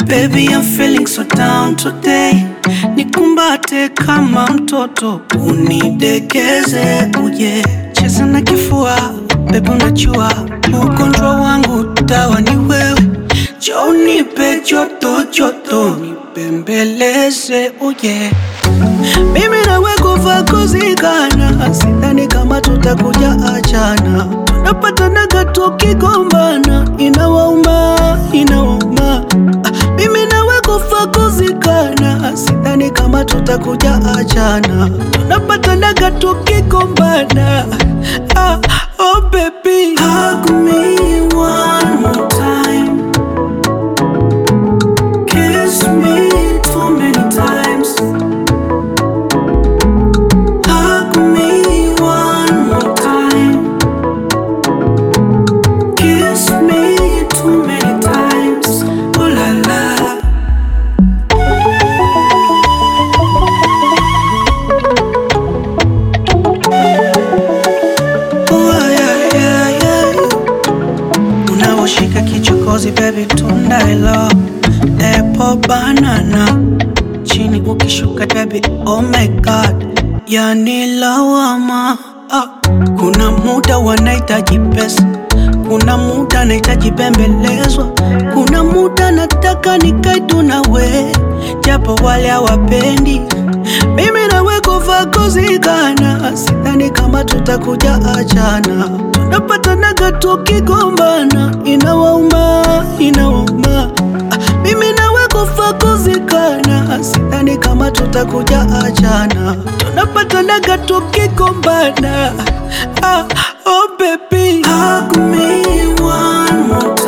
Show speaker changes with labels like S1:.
S1: Baby, I'm feeling so down today. Nikumbate kama mtoto, unidekeze uje cheza na kifua. Baby, unajua ugonjwa wangu dawa ni wewe, njoo nipe joto joto, nipembeleze uje mimi nawe kufa kuzikana, sidhani kama tutakuja achana. Tunapatanaga tukigombana, inawauma inawauma. Ah, Mimi nawe kufa kuzikana, sidhani kama tutakuja achana. Tunapatanaga tukigombana. Ah, oh baby, hug me one more time. Kiss me too many times. Hug me one more time. Kiss me too many times. Oh la la. Oh yeah yeah yeah. Unaoshika kichokozi baby, tunda hilo apple banana chini ukishuka baby, oh my god, yani lawama ah. Kuna muda wanahitaji pesa, kuna muda nahitaji bembelezwa, kuna muda nataka nikae tu nawe, japo wale hawapendi mimi nawe kufa kuzikana, sidhani kama tutakuja achana. Tunapatanaga tukigombana, inawauma inawauma. Ah, Mimi nawe kufa kuzikana, sidhani kama tutakuja achana. Tunapatanaga tukigombana. Ah, oh baby, hug me one more